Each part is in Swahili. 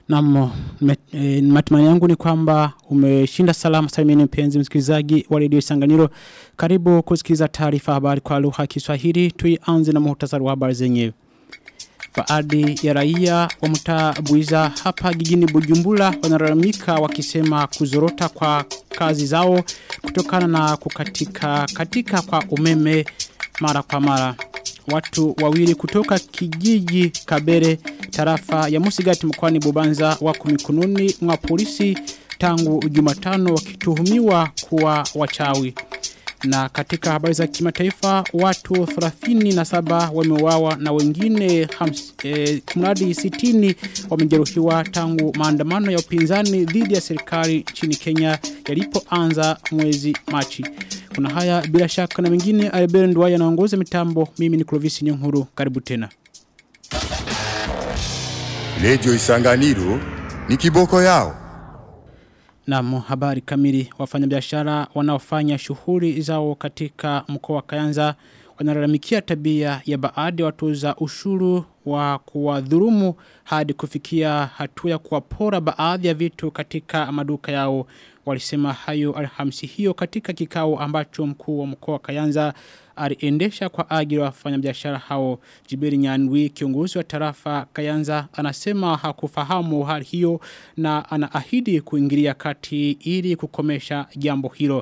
Naam, e, matumaini yangu ni kwamba umeshinda salama salimini mpenzi msikilizaji wa redio Isanganiro. Karibu kusikiliza taarifa habari kwa lugha ya Kiswahili. Tuianze na muhtasari wa habari zenyewe. Baadhi ya raia wa mtaa Buiza hapa jijini Bujumbura wanalalamika wakisema kuzorota kwa kazi zao kutokana na kukatika katika kwa umeme mara kwa mara. Watu wawili kutoka kijiji Kabere tarafa ya Musigati mkoani Bubanza wako mikononi mwa polisi tangu Jumatano wakituhumiwa kuwa wachawi. Na katika habari za kimataifa watu 37 wameuawa na wengine eh, kumradi 60 wamejeruhiwa tangu maandamano ya upinzani dhidi ya serikali nchini Kenya yalipoanza mwezi Machi. Kuna haya bila shaka na mengine Albert Ndwaya anaongoza mitambo mimi ni Clovis Nyonkuru karibu tena. Radio Isanganiro ni kiboko yao. Na habari kamili wafanyabiashara wanaofanya shughuli zao katika mkoa wa Kayanza wanalalamikia tabia ya baadhi ya watoza ushuru wa kuwadhurumu hadi kufikia hatua ya kuwapora baadhi ya vitu katika maduka yao walisema hayo alhamisi hiyo katika kikao ambacho mkuu wa mkoa wa Kayanza aliendesha kwa ajili ya wafanyabiashara hao Jibiri Nyanwi kiongozi wa tarafa Kayanza anasema hakufahamu hali hiyo na anaahidi kuingilia kati ili kukomesha jambo hilo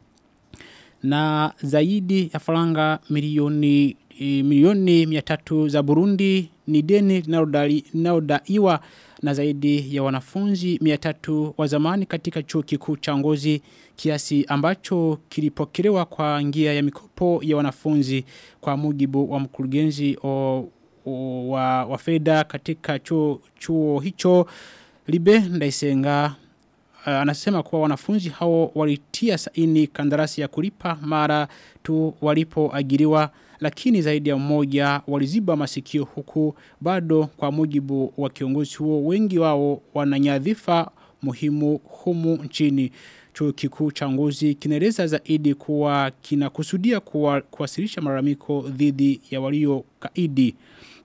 na zaidi ya faranga milioni e, milioni 300 za Burundi ni deni linalodaiwa na zaidi ya wanafunzi 300 wa zamani katika chuo kikuu cha Ngozi kiasi ambacho kilipokelewa kwa njia ya mikopo ya wanafunzi kwa mujibu wa mkurugenzi o, o, wa, wa fedha katika chuo, chuo hicho Libe Ndaisenga uh, anasema kuwa wanafunzi hao walitia saini kandarasi ya kulipa mara tu walipoajiriwa lakini zaidi ya mmoja waliziba masikio huku bado kwa mujibu wa kiongozi huo wengi wao wananyadhifa muhimu humu nchini chuo kikuu cha ngozi kinaeleza zaidi kuwa kinakusudia kuwa, kuwasilisha malalamiko dhidi ya walio kaidi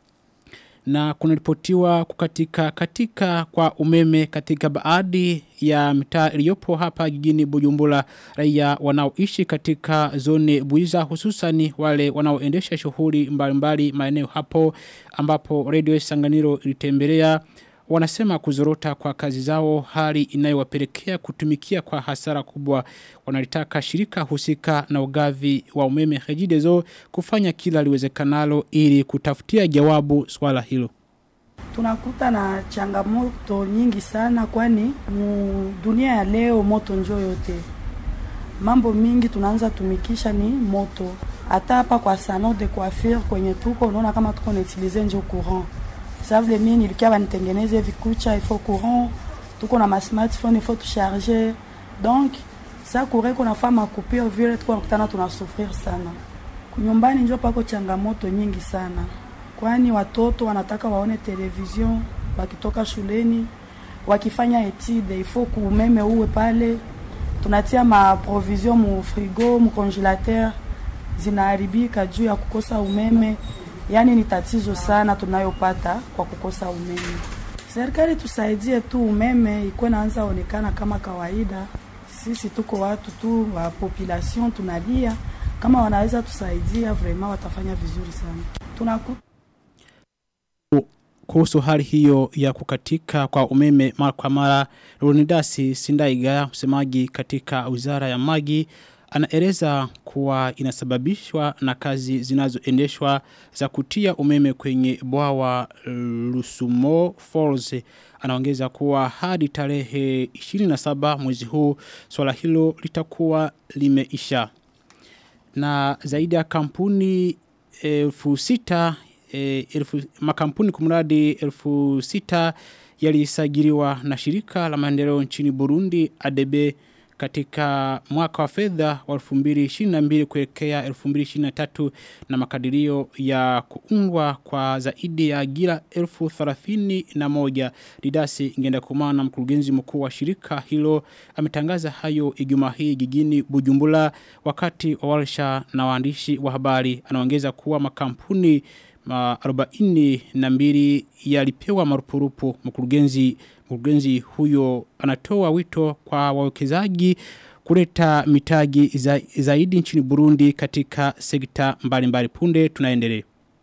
na kunaripotiwa kukatika katika kwa umeme katika baadhi ya mitaa iliyopo hapa jijini Bujumbura raia wanaoishi katika zone Buiza hususani wale wanaoendesha shughuli mbalimbali maeneo hapo ambapo Radio Sanganiro ilitembelea wanasema kuzorota kwa kazi zao hali inayowapelekea kutumikia kwa hasara kubwa wanalitaka shirika husika na ugavi wa umeme Regideso kufanya kila liwezekanalo ili kutafutia jawabu swala hilo tunakuta na changamoto nyingi sana kwani mu dunia ya leo moto njo yote mambo mingi tunaanza tumikisha ni moto hata hapa kwa salon de coiffure kwenye tuko unaona kama tuko nautilize njo courant ça vile mimi nilikia banitengeneze vikucha il faut courant tuko na ma smartphone il faut tucharger donc sa courant kuna fama coupure vile tuko nakutana tunasufrir sana nyumbani njo pako changamoto nyingi sana kwani watoto wanataka waone television wakitoka shuleni wakifanya etide il faut kuumeme uwe pale tunatia ma provision mu frigo mu congelateur zinaharibika juu ya kukosa umeme yani ni tatizo sana tunayopata kwa kukosa umeme serikali tusaidie tu umeme ikuwe naanza onekana kama kawaida sisi tuko watu tu wa population tunalia kama wanaweza tusaidia vraiment watafanya vizuri sana tunakuta kuhusu hali hiyo ya kukatika kwa umeme mara kwa mara Runidasi Sindaiga msemaji katika Wizara ya Maji anaeleza kuwa inasababishwa na kazi zinazoendeshwa za kutia umeme kwenye bwawa Lusumo Falls anaongeza kuwa hadi tarehe 27 mwezi huu swala hilo litakuwa limeisha na zaidi ya kampuni elfu sita e, elfu, makampuni kumradi elfu sita yalisajiliwa na shirika la maendeleo nchini Burundi ADB katika mwaka wa fedha wa 2022 kuelekea 2023 na makadirio ya kuungwa kwa zaidi ya ajira 1031 Didasi ngenda kumana mkurugenzi mkuu wa shirika hilo ametangaza hayo Ijumaa hii jijini Bujumbura wakati wa warsha na waandishi wa habari anaongeza kuwa makampuni 42 yalipewa marupurupu mkurugenzi mkurugenzi huyo anatoa wito kwa wawekezaji kuleta mitaji za, zaidi nchini Burundi katika sekta mbalimbali punde tunaendelea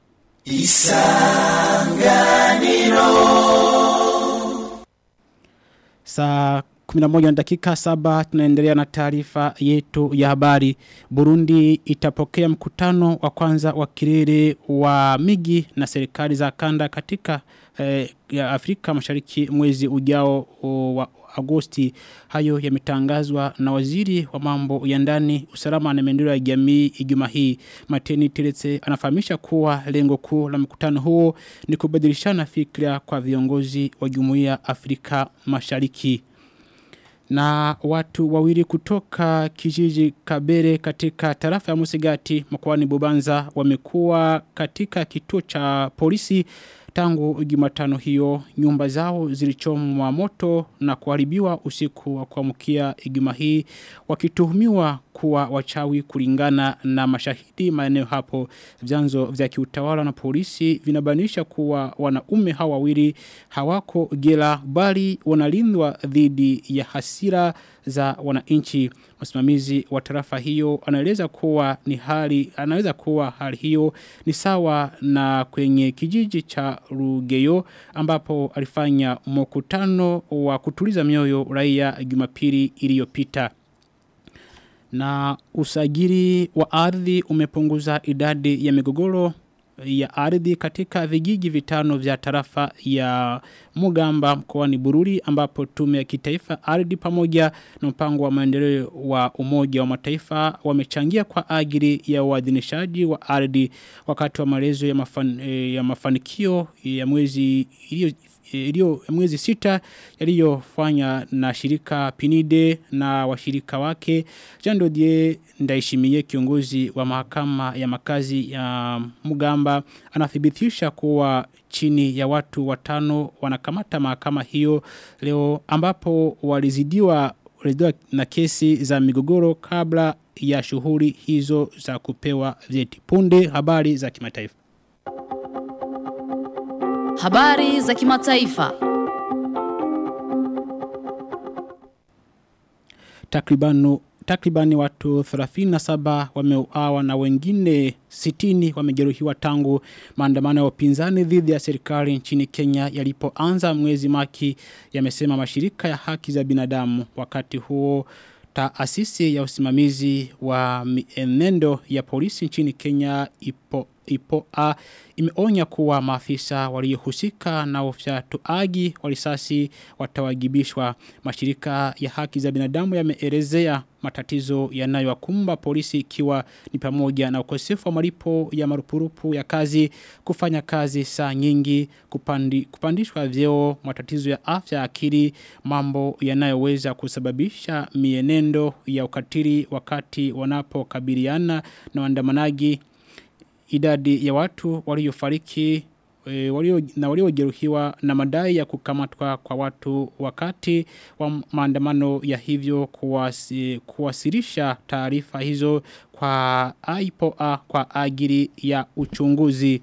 Saa 11 na dakika 7 tunaendelea na taarifa yetu ya habari. Burundi itapokea mkutano wa kwanza wa kilele wa migi na serikali za kanda katika eh, ya Afrika Mashariki mwezi ujao o, wa Agosti. Hayo yametangazwa na waziri wa mambo ya ndani, usalama na maendeleo ya jamii Ijumaa hii. Mateni Tiretse anafahamisha kuwa lengo kuu la mkutano huo ni kubadilishana fikra kwa viongozi wa Jumuiya Afrika Mashariki na watu wawili kutoka kijiji Kabere katika tarafa ya Musigati mkoani Bubanza wamekuwa katika kituo cha polisi tangu Jumatano hiyo nyumba zao zilichomwa moto na kuharibiwa usiku wa kuamkia Ijumaa hii wakituhumiwa kuwa wachawi kulingana na mashahidi maeneo hapo vyanzo vya kiutawala na polisi vinabanisha kuwa wanaume hawa wawili hawako gela bali wanalindwa dhidi ya hasira za wananchi msimamizi wa tarafa hiyo anaeleza kuwa ni hali anaweza kuwa hali hiyo ni sawa na kwenye kijiji cha Rugeyo ambapo alifanya mkutano wa kutuliza mioyo raia Jumapili iliyopita na usajili wa ardhi umepunguza idadi ya migogoro ya ardhi katika vijiji vitano vya tarafa ya Mugamba mkoani Bururi ambapo tume ya kitaifa ardhi pamoja na mpango wa maendeleo wa umoja wa mataifa wamechangia kwa ajili ya uadhinishaji wa ardhi wakati wa maelezo ya, mafan, ya mafanikio ya mwezi iliyo iliyo mwezi sita yaliyofanya na shirika Pinide na washirika wake Jando Die ndaishimie kiongozi wa mahakama ya makazi ya Mugamba anathibitisha kuwa chini ya watu watano wanakamata mahakama hiyo leo ambapo walizidiwa walizidiwa na kesi za migogoro kabla ya shughuli hizo za kupewa vyeti punde habari za kimataifa Habari za kimataifa. Takribanu takribani watu 37 wameuawa na wengine 60 wamejeruhiwa tangu maandamano ya upinzani dhidi ya serikali nchini Kenya yalipoanza mwezi Maki yamesema mashirika ya haki za binadamu wakati huo taasisi ya usimamizi wa mienendo ya polisi nchini Kenya ipo ipo a imeonya kuwa maafisa waliohusika na ufyatuaji wa risasi watawajibishwa mashirika ya haki za binadamu yameelezea matatizo yanayowakumba polisi ikiwa ni pamoja na ukosefu wa malipo ya marupurupu ya kazi kufanya kazi saa nyingi kupandi, kupandishwa vyeo matatizo ya afya akili mambo yanayoweza kusababisha mienendo ya ukatili wakati wanapokabiliana na waandamanaji idadi ya watu waliofariki e, walio na waliojeruhiwa na madai ya kukamatwa kwa watu wakati wa maandamano ya hivyo kuwasi, kuwasilisha taarifa hizo kwa IPOA kwa ajili ya uchunguzi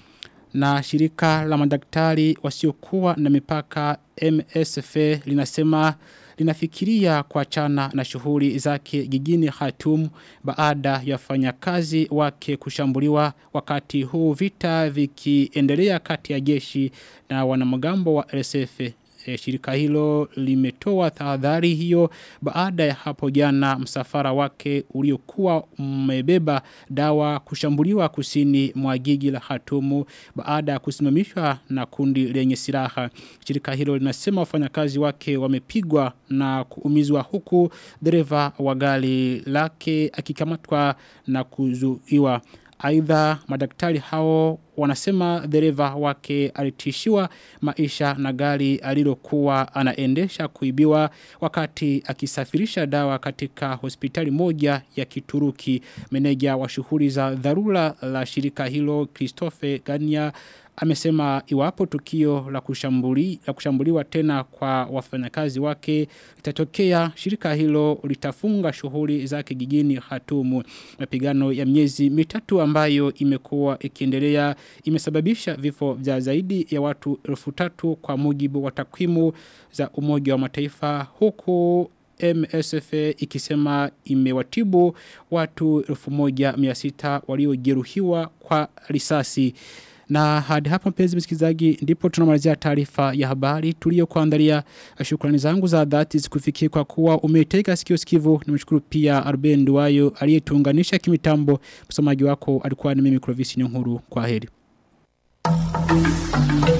na shirika la madaktari wasiokuwa na mipaka MSF linasema linafikiria kuachana na shughuli zake jijini Khartoum baada ya wafanyakazi wake kushambuliwa wakati huu vita vikiendelea kati ya jeshi na wanamgambo wa RSF e, shirika hilo limetoa tahadhari hiyo baada ya hapo jana msafara wake uliokuwa umebeba dawa kushambuliwa kusini mwa jiji la Hatumu baada ya kusimamishwa na kundi lenye silaha shirika hilo linasema wafanyakazi wake wamepigwa na kuumizwa huku dereva wa gari lake akikamatwa na kuzuiwa Aidha madaktari hao wanasema dereva wake alitishiwa maisha na gari alilokuwa anaendesha kuibiwa wakati akisafirisha dawa katika hospitali moja ya Kituruki. Meneja wa shughuli za dharura la shirika hilo Christophe Gania amesema iwapo tukio la kushambuli la kushambuliwa tena kwa wafanyakazi wake litatokea shirika hilo litafunga shughuli zake jijini Hatumu mapigano ya miezi mitatu ambayo imekuwa ikiendelea imesababisha vifo vya zaidi ya watu elfu tatu kwa mujibu wa takwimu za umoja wa mataifa huku MSF ikisema imewatibu watu 1600 waliojeruhiwa kwa risasi. Na hadi hapa mpenzi msikilizaji ndipo tunamalizia taarifa ya habari tuliyokuandalia. Shukrani zangu za dhati zikufikie kwa kuwa umetega sikio sikivu. Nimshukuru pia Arben Duayo aliyetuunganisha kimitambo. Msomaji wako alikuwa ni mimi Clovis Nyonguru. Kwa heri.